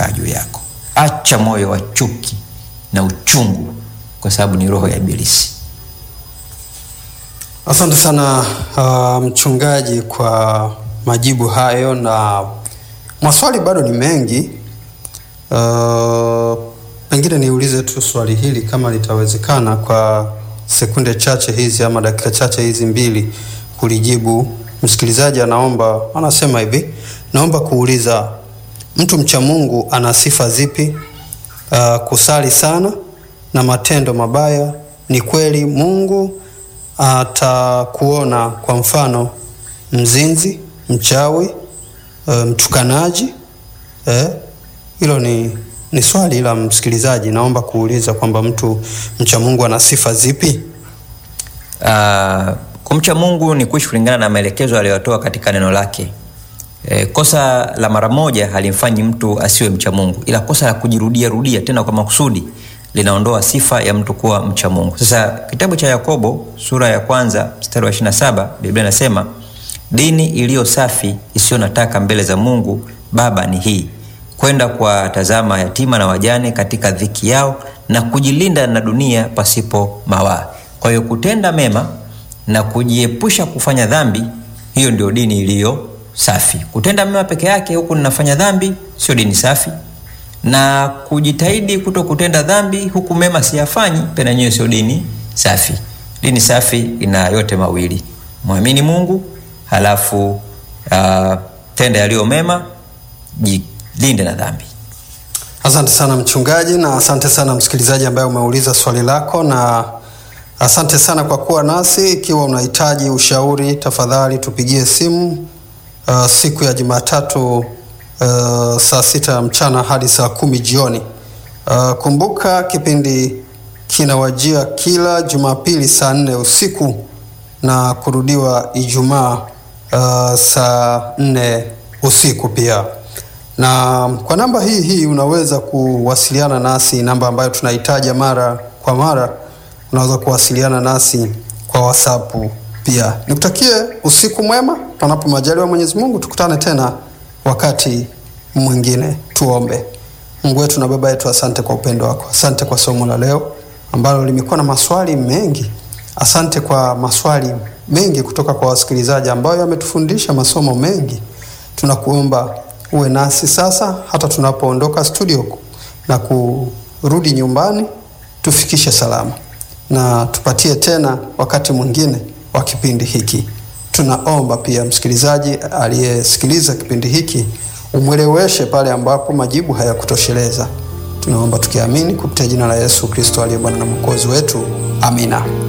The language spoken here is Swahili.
itakaa juu yako. Acha moyo wa chuki na uchungu, kwa sababu ni roho ya Ibilisi. Asante sana uh, mchungaji kwa majibu hayo, na maswali bado ni mengi. Uh, pengine niulize tu swali hili kama litawezekana kwa sekunde chache hizi ama dakika chache hizi mbili kulijibu. Msikilizaji anaomba, anasema hivi, naomba kuuliza mtu mcha Mungu ana sifa zipi? Uh, kusali sana na matendo mabaya. Ni kweli Mungu atakuona kwa mfano mzinzi, mchawi, uh, mtukanaji eh? Hilo ni, ni swali la msikilizaji. Naomba kuuliza kwamba mtu mcha Mungu ana sifa zipi? Uh, kumcha Mungu ni kuishi kulingana na maelekezo aliyotoa katika neno lake. E, kosa la mara moja halimfanyi mtu asiwe mcha Mungu, ila kosa la kujirudia rudia tena kwa makusudi linaondoa sifa ya mtu kuwa mcha Mungu. Sasa kitabu cha Yakobo sura ya kwanza mstari wa 27 Biblia inasema dini iliyo safi isiyo na taka mbele za Mungu Baba ni hii kwenda kuwatazama yatima na wajane katika dhiki yao na kujilinda na dunia pasipo mawaa. Kwa hiyo kutenda mema na kujiepusha kufanya dhambi, hiyo ndio dini iliyo safi. Kutenda mema peke yake huku ninafanya dhambi, sio dini safi, na kujitahidi kuto kutenda dhambi huku mema siyafanyi, pena nyewe sio dini safi. Dini safi ina yote mawili, mwamini Mungu halafu uh, tenda yaliyo mema, jilinde na dhambi. Asante sana mchungaji, na asante sana msikilizaji ambaye umeuliza swali lako, na asante sana kwa kuwa nasi. Ikiwa unahitaji ushauri, tafadhali tupigie simu uh, siku ya Jumatatu uh, saa sita ya mchana hadi saa kumi jioni. Uh, kumbuka kipindi kinawajia kila Jumapili saa nne usiku na kurudiwa Ijumaa uh, saa nne usiku pia na kwa namba hii hii unaweza kuwasiliana nasi, namba ambayo tunahitaja mara kwa mara. Unaweza kuwasiliana nasi kwa WhatsApp pia. Nikutakie usiku mwema, panapo majaliwa Mwenyezi Mungu, tukutane tena wakati mwingine. Tuombe. Mungu wetu na Baba yetu, asante kwa upendo wako, asante kwa somo la leo ambalo limekuwa na maswali mengi. Asante kwa maswali mengi kutoka kwa wasikilizaji ambayo yametufundisha masomo mengi. Tunakuomba uwe nasi sasa hata tunapoondoka studio na kurudi nyumbani, tufikishe salama na tupatie tena wakati mwingine wa kipindi hiki. Tunaomba pia msikilizaji aliyesikiliza kipindi hiki umweleweshe pale ambapo majibu hayakutosheleza. Tunaomba tukiamini kupitia jina la Yesu Kristo aliye Bwana na Mwokozi wetu, amina.